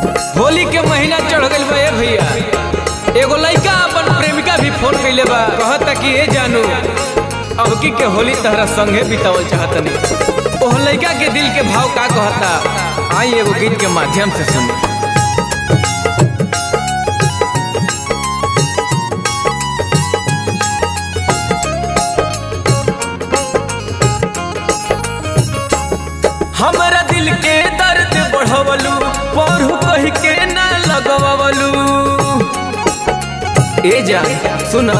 होली के महीना चढ़ गइल बा ए भैया एगो लइका अपन प्रेमिका भी फोन कइले बा कहता कि ए जानू अबकी के होली तहरा संगे बितावल चाहतनी ओह लइका के दिल के भाव का कहता आई एगो गीत के माध्यम से सुनी हमरा दिल के दर्द बढ़वलू पढ़ू कह के ना लगवलू ए जा सुना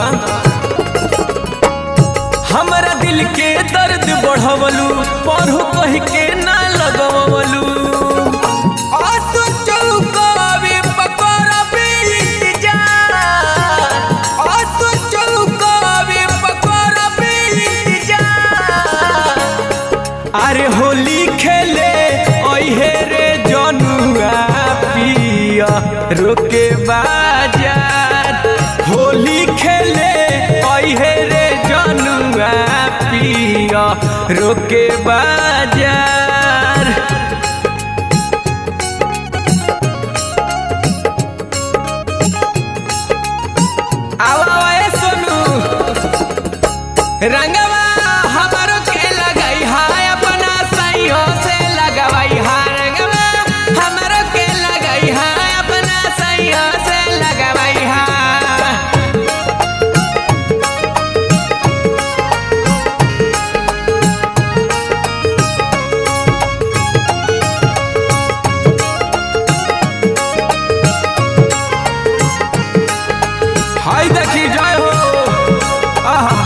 हमरा दिल के दर्द बढ़वलू पढ़ू कह के ना लगवलू आसू चौकावे पकड़बे इंतजार आसू चौकावे पकड़बे इंतजार अरे होली खेले ओहे रे जनुआ पिया रोके बाजार होली खेले ओहे रे जनुआ पिया रोके बाजार आवा ए सोनू रंगवा हमारो के लगाई हाय अपना सैयो से लगवाई हा रंगवा हमारो के लगाई हाय अपना सैयो से लगवाई हा हाय देखी जय हो आहा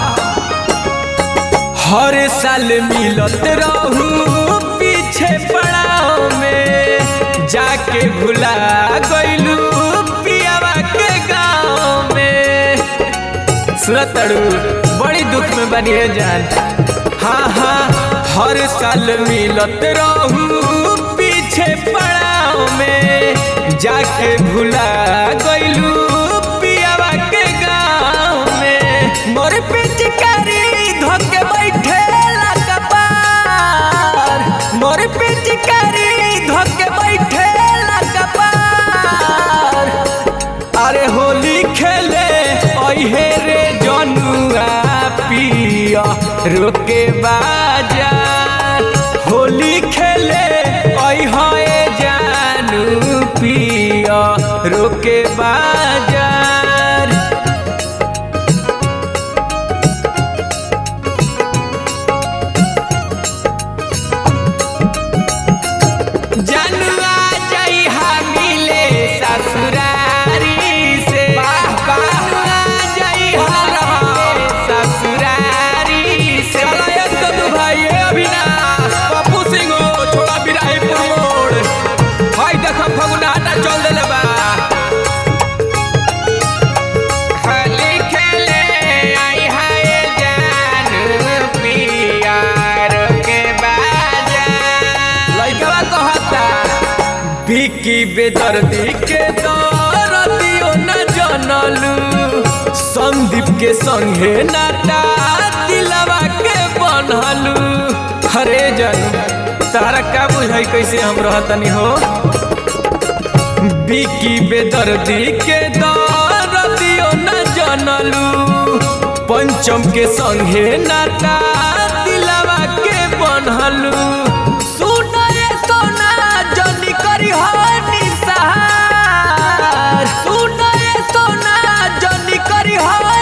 हर साल मिलत रहू पीछे पड़ाव में जाके भुला गइलू पियावा के गाँव में सुनत तड़ू बड़ी दुख में बनिए जान हाँ हाँ हर साल मिलत रहू पीछे पड़ाव में जाके भुला गइलू पियावा के गाँव में मोर पिचकारी धोके बैठे कपार मोर पिचकारी धोके बैठे कपार अरे होली खेले ओहे रे जनुआ पिया रोके बाजार होली खेले ओहे जानू पिया रोके बाजार जनुआ जइहा मिले ससुरारी से वाह वाह जइहा रहे ससुरारी से चला ये सदु भाई ए अविनाश पप्पू सिंह हो छोड़ा बिराहीपुर मोड़ भाई देखो फगुनाटा चल देले बा होली खेले आई हाय जानू पियार के बाजा लइकवा कहता बिकी बेदर्दी के दरदियो न जनलू संदीप के संगे नाटा दिलवा के बनलू हरे जन तारा का बुझाई कैसे हम रहतनी हो बिकी बेदर्दी के दरदियो न जनलू पंचम के संगे नाटा दिलवा के बनलू सुना ये सोना जनी करी हो निसहार सुना ये सोना जनी करी हो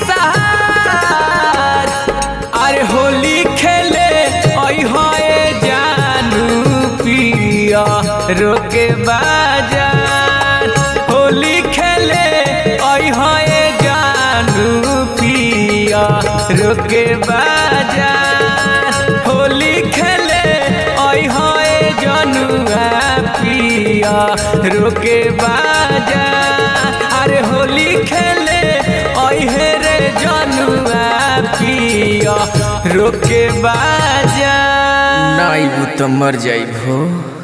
निसहार अरे होली खेले ओई होए जानू पिया रोके बाजार होली खेले ओई होए जानू पिया रोके बाजार होली खेले ओई होए जनुआ पिया रोके बाजार अरे होली खेले ओई हे रे जनुआ पिया रोके बाजार नाई तो मर जाई भो